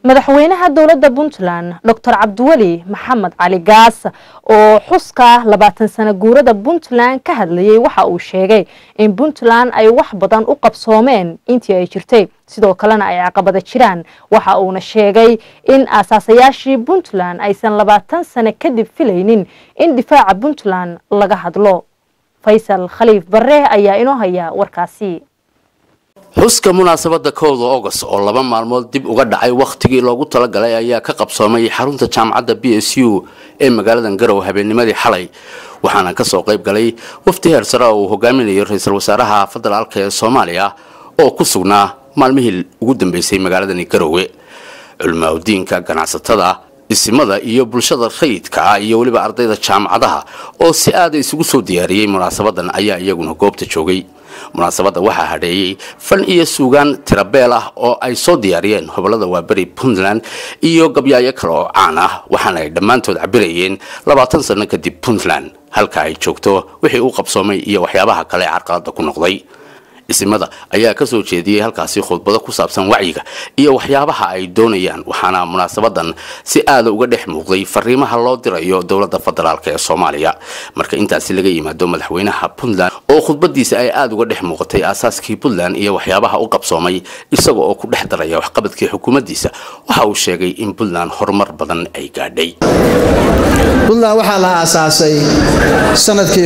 madaxweynaha dowladda puntland doctor cabdiweli maxamed cali gaas oo xuska labaatan sano guurada puntland ka hadlayay waxa uu sheegay in puntland ay wax badan u qabsoomeen intii ay jirtay sidoo kalena ay caqabada jiraan waxa uuna sheegay in aasaasayaashii puntland aysan labaatan sano kadib filaynin in difaaca puntland laga hadlo faysal khaliif bare ayaa inoo haya warkaasi xuska munaasabada kowda august oo laba maalmood dib uga dhacay wakhtigii loogu talagalay ayaa ka qabsoomay xarunta jaamacadda b s u ee magaaladan garow habeennimadii xalay waxaana kasoo qayb galay wafdi heer sare oo uu hogaaminayo ra-iisul wasaaraha federaalk ee soomaaliya oo ku sugnaa maalmihii ugu dambeysay magaaladani garowe culmaaudiinka ganacsatada isimada iyo bulshada rayidka ah iyo weliba ardayda jaamacadaha oo si aada isugu soo diyaariyey munaasabadan ayaa iyaguna goobta joogay munaasabadda waxaa hadheeyey fan iyo suugaan tirabeel ah oo ay soo diyaariyeen hobolada waaberi puntland iyo gabyaayo kale oo caan ah waxaana ay dhammaantood cabirayeen labaatan sano kadib puntland halka ay joogto wixii u qabsoomay iyo waxyaabaha kale carqalada ku noqday isimada ayaa kasoo jeediyey halkaasi khudbado ku saabsan wacyiga iyo waxyaabaha ay doonayaan waxaana munaasabadan si aada uga dhex muuqday fariimaha loo dirayo dowladda federaalk ee soomaaliya marka intaasi laga yimaado madaxweynaha puntland oo khudbadiisa ay aada uga dhex muuqatay aasaaskii puntland iyo waxyaabaha u qabsoomay isaga oo ku dhex daraya waxqabadkii xukuumaddiisa waxa uu sheegay in puntland horumar badan ay gaadhay puntland waxaa la aasaasay sanadkii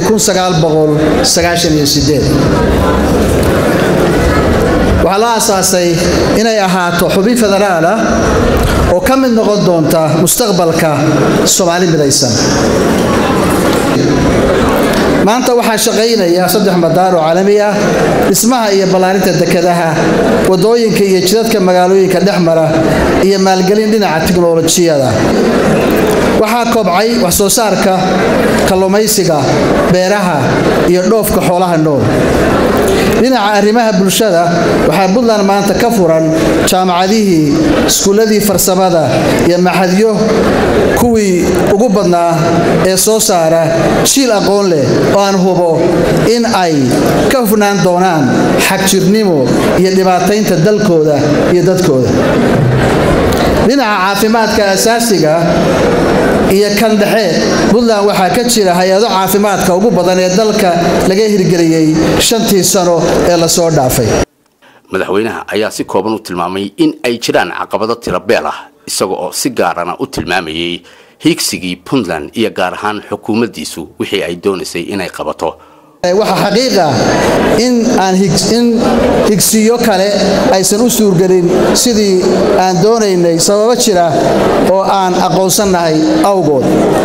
waxaa la aasaasay inay ahaato xubin federaal ah oo ka mid noqon doonta mustaqbalka soomaali midaysan maanta waxaa shaqaynaya saddex madaar oo caalami ah dhismaha iyo ballaarinta dekedaha wadooyinka iyo jidadka magaalooyinka dhex mara iyo maalgelin dhinaca tiknolojiyada waxaa kobcay wax soo saarka kalluumaysiga beeraha iyo dhoofka xoolaha nool dhinaca arrimaha bulshada waxaa puntland maanta ka furan jaamacadihii iskuulladii farsamada iyo maxadyo kuwii ugu badnaa ee soo saara jiil aqoon leh oo aan hubo in ay ka hufnaan doonaan xagjirnimo iyo dhibaataynta dalkooda iyo dadkooda dhinaca caafimaadka asaasiga iyo kan dhexe puntland waxaa ka jira hay-ado caafimaadka ugu badan ee dalka laga hirgeliyey shantii sano ee lasoo dhaafay madaxweynaha ayaa si kooban u tilmaamay in ay jiraan caqabado tirabeel ah isaga oo si gaarana u tilmaamayay hiigsigii puntland iyo gaar ahaan xukuumaddiisu wixii ay doonaysay inay qabato waxaa xaqiiqa in aan in higsiyo kale aysan u suurgelin sidii aan doonaynay sababo jira oo aan aqoonsannahay awgood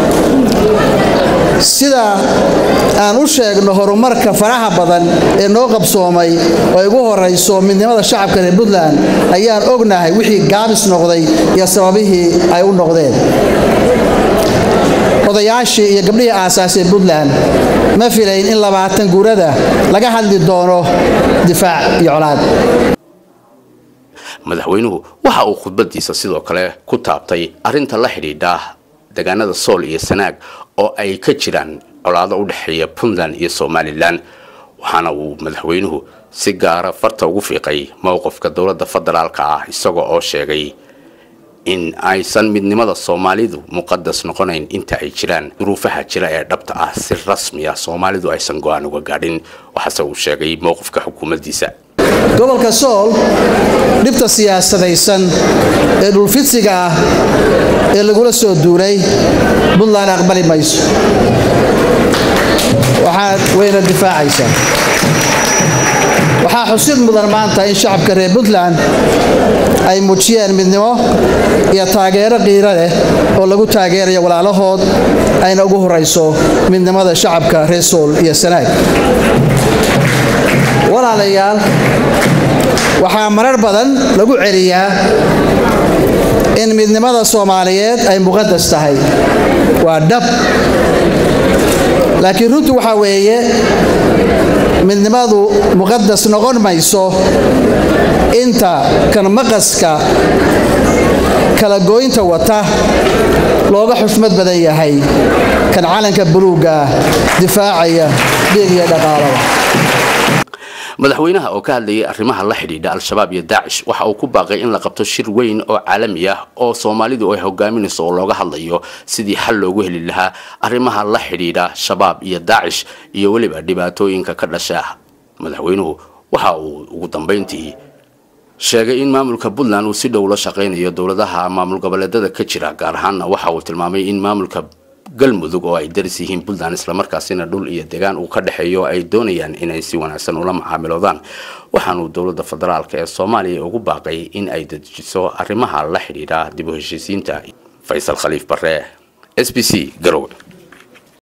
sida aan u sheegno horumarka faraha badan ee noo qabsoomay oo ay ugu horayso midnimada shacabka reer puntland ayaan ognahay wixii gaabis noqday iyo sababihii ay u noqdeen odayaashii iyo gabdhihii aasaasee puntland ma filayn in labaatan guurada laga hadli doono difaac iyo colaad madaxweynuhu waxa uu khudbadiisa sidoo kale ku taabtay arinta la xidhiidha deegaanada sool iyo sanaag oo ay ka jiraan colaado u dhexeeya puntland iyo somalilan waxaana uu madaxweynuhu si gaara farta ugu fiiqay mowqifka dowladda federaalka ah isaga oo sheegay in aysan midnimada soomaalidu muqadas noqonayn inta ay jiraan duruufaha jira ee dhabta ah si rasmi ah soomaalidu aysan go-aan uga gaadhin waxaase uu sheegay mowqifka xukuumaddiisa gobolka sool dhibta siyaasadaysan ee dhulfidsiga ah ee lagula soo duulay puntland aqbali mayso waxaad wayna difaacaysaa waxaa xusid mudan maanta in shacabka reer puntland ay muujiyeen midnimo iyo taageero qiiro leh oo lagu taageerayo walaalahood ayna ugu horayso midnimada shacabka reer sool iyo sanaag walaalayaal waxaa marar badan lagu celiyaa in midnimada soomaaliyeed ay muqadas tahay waa dhab laakiin runtu waxaa weeye midnimadu muqadas noqon mayso inta kan maqaska kala gooynta wata looga xushmad badan yahay kan calanka buluugga difaacaya dhiig iyo dhaqaalada madaxweynaha oo ka hadlayay arrimaha la xidhiidha al-shabaab iyo daacish waxa uu ku baaqay in la qabto shir weyn oo caalami ah oo soomaalidu ay hogaaminayso oo looga hadlayo sidii xal loogu heli lahaa arrimaha la xidhiidha shabaab iyo daacish iyo weliba dhibaatooyinka ka dhasha madaxweynuhu waxa uu ugu dambeyntii sheegay in maamulka puntland uu si dhow la shaqaynayo dowladaha maamul goboleedada ka jira gaar ahaanna waxa uu tilmaamay in maamulka galmudug oo ay daris yihiin puntland islamarkaasina dhul iyo degaan uu ka dhexeeyo ay doonayaan inay si wanaagsan ula macaamiloodaan waxaanuu dowladda federaalk ee soomaaliya ugu baaqay in ay dejiso arrimaha la xidhiidha dib u heshiisiinta faysal khaliif bare s b c garowe